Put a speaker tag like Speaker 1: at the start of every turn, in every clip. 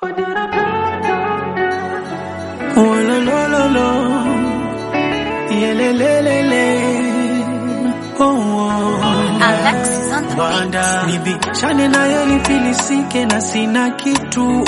Speaker 1: Oh, lo, lo, lo, lo. Yelelelele. Oh, oh.
Speaker 2: Alexis on the
Speaker 1: Banda nibishane nayo nifilisike na sina kitu,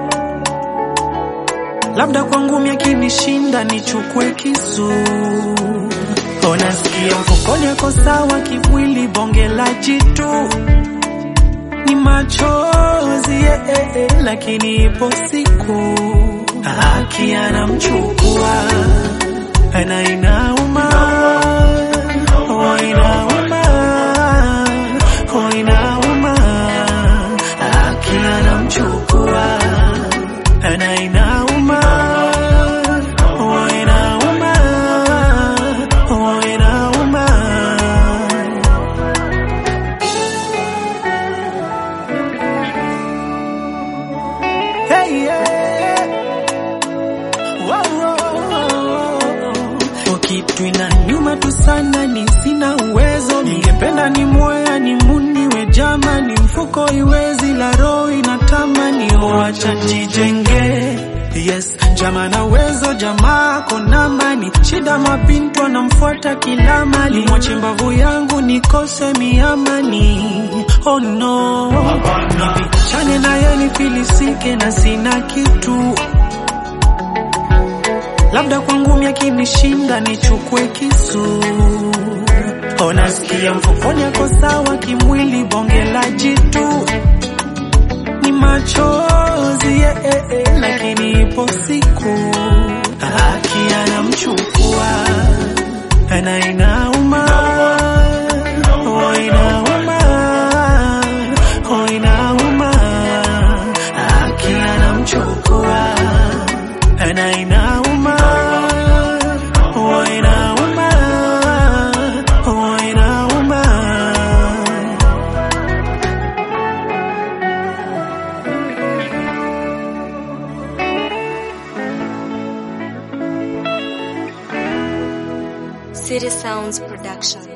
Speaker 1: labda kwangu miakinishinda nichukue kisu. Onasikia mfukoni ako sawa, kimwili bonge la jitu ni machozi eh, eh, eh, lakini ipo siku haki anamchukua na inauma oh, inauma oh, inauma haki anamchukua na inauma oh, inauma oh, inauma Hey, yeah. Wow, wow, wow. Kitu inaniuma tu sana, ni sina uwezo. Ningependa ni moya ni muniwe jama, ni mfuko iwezi, la roho inatamani, wacha jijenge Yes, jama na uwezo, jamaa kona mani, shida mapintu anamfuata kila mali, mwache mbavu yangu nikose miamani. Oh no, nipichane naye nifilisike na sina kitu labda kwangu miakinishinda nichukue kisu. Onasikia mfukoni ako sawa, kimwili bonge la jitu ni machozi eh, eh, eh, lakini ipo siku haki anamchukua na inauma oh, inauma oh, inauma haki anamchukua na inauma oh, inauma oh, inauma
Speaker 2: City Sounds Production.